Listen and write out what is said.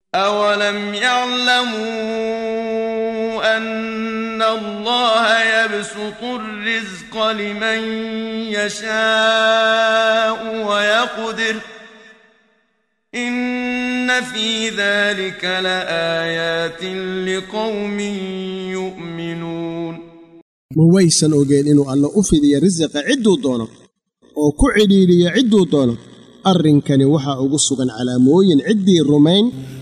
أولم يعلموا أن الله يبسط الرزق لمن يشاء ويقدر إن في ذلك لآيات لقوم يؤمنون ma waysan ogeen inuu alla u fidiyo risiqa cidduu doono oo ku cidhiidhiyo cidduu doono arrinkani waxaa ugu sugan calaamooyin ciddii rumayn